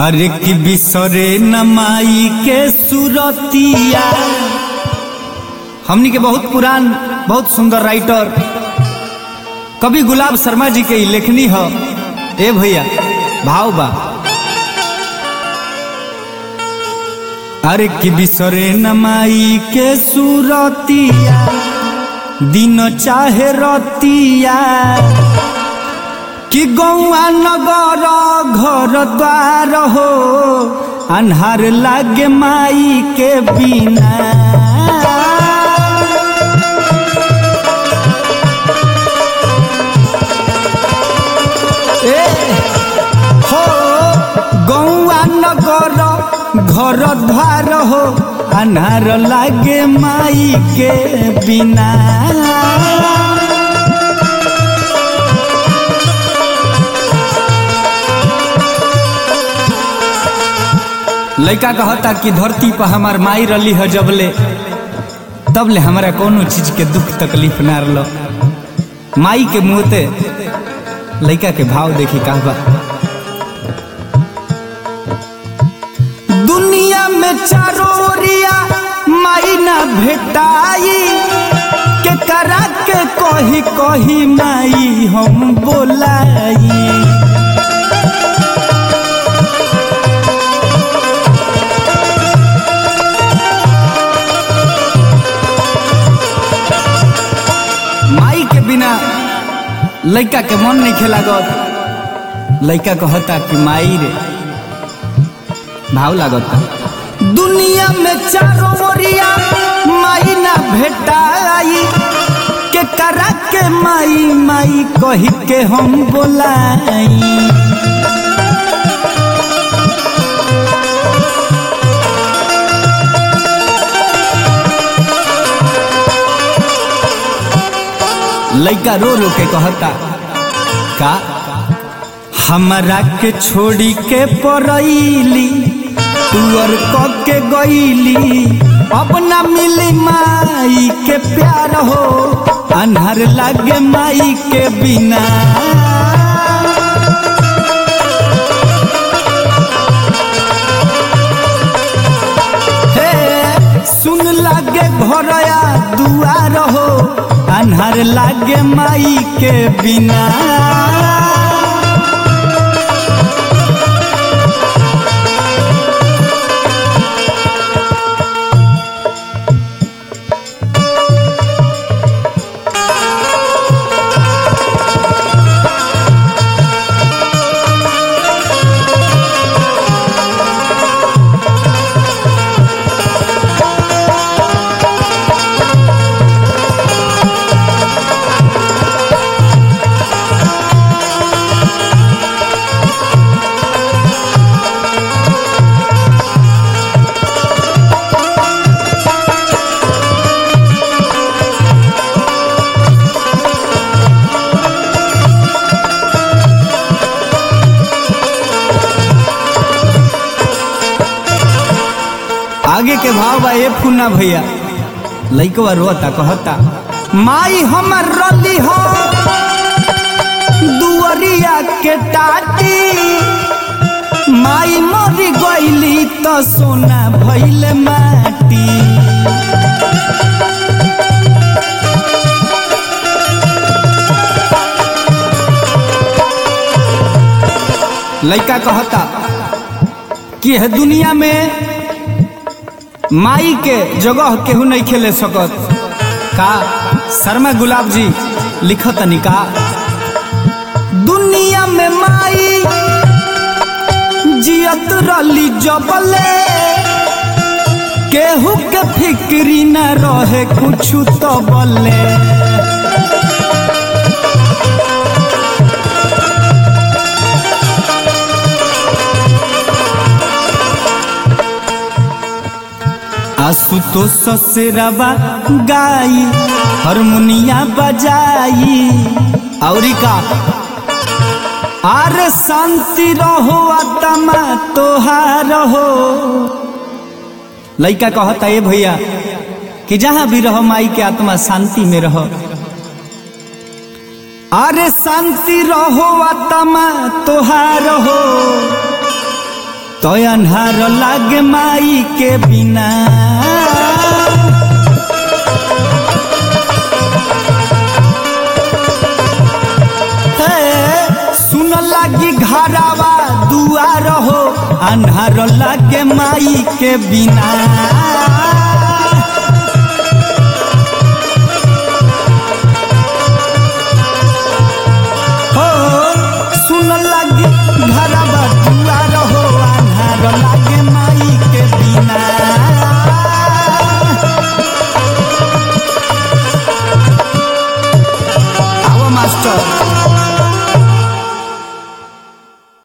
अरे कि बिसरे नमाई के सुरतिया हमनी के बहुत पुरान बहुत सुंदर राइटर कवि गुलाब शर्मा जी के ई लेखनी ह ए भैया भाव बा अरे कि बिसरे नमाई के सुरतिया दिन चाहे रतिया कि गौआ नगर घर द्वार हो अन्हार लागे माई के बिना ए हो गौआ नगर घर द्वार हो अन्हार लागे माई के बिना लड़का कहता कि धरती पर हमार माई रली है जबले तब ले हमारा कोनो चीज के दुख तकलीफ ना रलो माई के मुहते लड़का के भाव देखी कहबा दुनिया में चारोरिया माई ना भेटाई के करा के कही कही माई हम बोलाई माई के बिना लड़का के मन नहीं खेला गत लड़का कहता कि माई रे भाव लागता दुनिया में चारों ओरिया माई ना भेटाई के करा के माई माई कही के हम बोलाई लड़का रो रो के कहता का हमरा के छोड़ी के परैली तुअर क के गईली अब न मिली माई के प्यार हो अन्हर लागे माई के बिना हे सुन लागे घरया दुआर हो अन्हर लागे माई के बिना आगे के भाव बा ए फुन्ना भैया लइकवा रोता कहता माई हमर रली हो दुअरिया के टाटी माई मरी गईली त सोना भइले माटी लइका कहता कि है दुनिया में माई के जगह केहू नहीं खेले सकत का शर्मा गुलाब जी लिखत निका दुनिया में माई जियत रली जबले केहू के फिक्री न रहे कुछ तो बले आसुतोष ससुरबा गाई हारमोनिया बजाई औरी का आरे शांति रहो आत्मा तोहार हो लइका कहता ये भैया कि जहां भी रहो माई के आत्मा शांति में रहो अरे शांति रहो आत्मा तोहार हो तो अन्हार लागे माई के बिना हे, सुन लागी घरावा दुआर हो अन्हार लागे माई के बिना